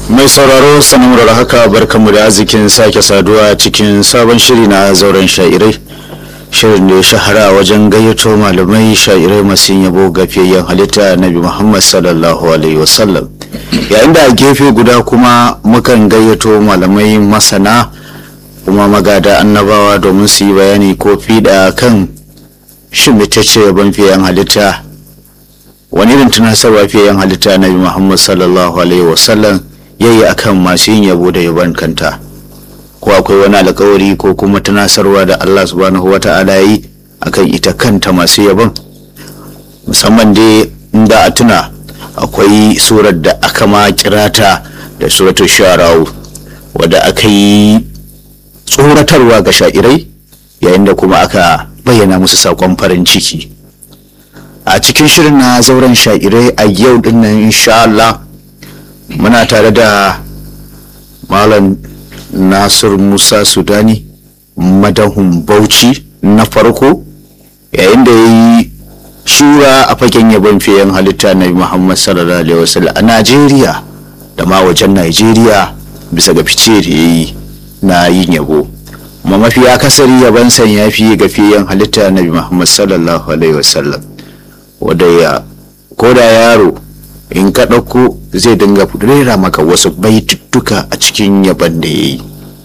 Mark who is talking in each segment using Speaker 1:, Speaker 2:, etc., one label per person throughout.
Speaker 1: mai sauraro sanin da haka barkamu da arzikin sake saduwa cikin sabon shiri na zauren sha'irai shirin da ya shahara wajen gayyato malamai sha'irai masu yabo ga fiyayyen halitta nabi muhammad sallallahu alaihi wasallam yayin da a gefe guda kuma mukan gayyato malamai masana kuma magada annabawa domin su yi bayani ko fiɗa kan shin ce yabon fiyayyen halitta wani irin tunasarwa fiyayyen halitta nabi muhammad sallallahu alaihi wasallam yayi akan masu yin yabo da yabon kanta ko akwai wani alkawari ko kuma tunasarwa da Allah subhanahu wa ta'ala yi akan ita kanta masu yabon musamman dai inda a tuna akwai surar da aka ma kirata da suratul shara'u wadda aka yi tsoratarwa ga sha'irai yayin da kuma aka bayyana musu sakon farin ciki a cikin shirin na zauren sha'irai a yau dinnan insha Allah muna tare da malam nasir musa sudani madahun bauchi na farko yayin da ya yi shura a fagen yabon fiyen halitta na muhammad sallallahu alaihi wasallam a najeriya da ma wajen najeriya bisa ga fice da ya yi na yin yabo kuma mafi akasari yaban san ya fi ga fiyen halitta na muhammad sallallahu alaihi wasallam wadda ya koda yaro in ka ɗauko zai dinga rera maka wasu baituttuka a cikin yaban da ya yi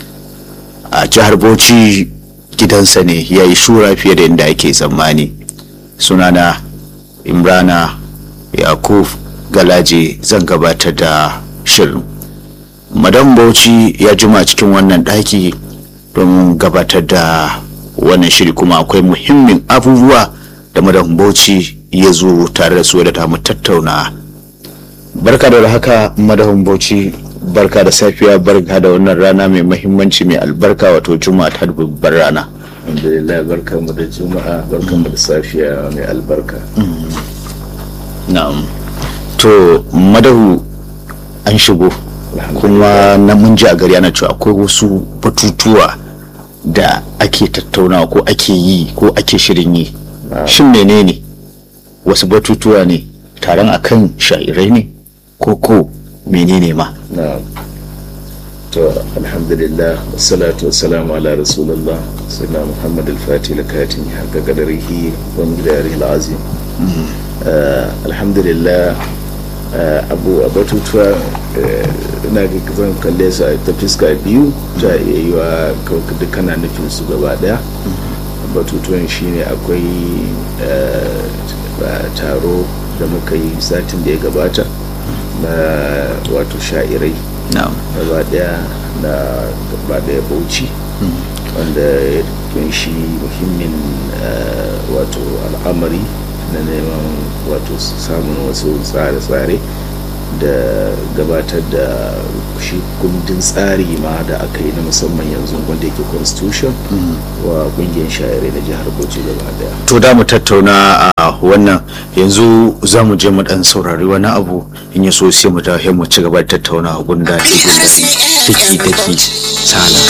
Speaker 1: a jihar bauchi gidansa ne ya yi shura fiye da yadda ake tsammani sunana imrana yakub galaje zan gabatar da shirin madam bauchi ya jima cikin wannan ɗaki don gabatar da wannan shiri kuma akwai muhimmin abubuwa da madam bauchi ya zo tare da su da ta mu tattauna barka da haka madahun bauchi barka da safiya barka da wannan rana mai mahimmanci mai albarka wato juma'a ta babbar rana
Speaker 2: alhamdulillah barka mu da juma'a barka mu da safiya mai albarka
Speaker 1: na'am to madahu an shigo kuma na mun ji a gari ana cewa akwai wasu batutuwa da ake tattaunawa ko ake yi ko ake shirin yi shin menene wasu batutuwa ne taron akan sha'irai ne ko ko menene ma
Speaker 2: na to alhamdulillah wassalatu wassalamu ala rasulullah sayyidina muhammad al-fatih lakatin haka gadarihi wa midarihi al-azim alhamdulillah abu a batutuwa ina ga zan kalle su ta fiska biyu ta iya yi wa dukkana nufin su gaba daya batutuwan shine akwai taro da muka yi satin da ya gabata na wato sha'irai gaba daya na gaba daya bauchi wanda ya kunshi muhimmin wato al'amari na neman wato samun wasu tsare-tsare da gabatar da shi kundin tsari ma da aka yi na musamman yanzu wanda yake constitution wa kungiyar shayarai na jihar bauchi gaba daya
Speaker 1: to da mu tattauna a wannan yanzu za mu je mu dan saurari wani abu in ya so sai mu dawo mu ci gaba da tattauna gunda gundari daki daki sala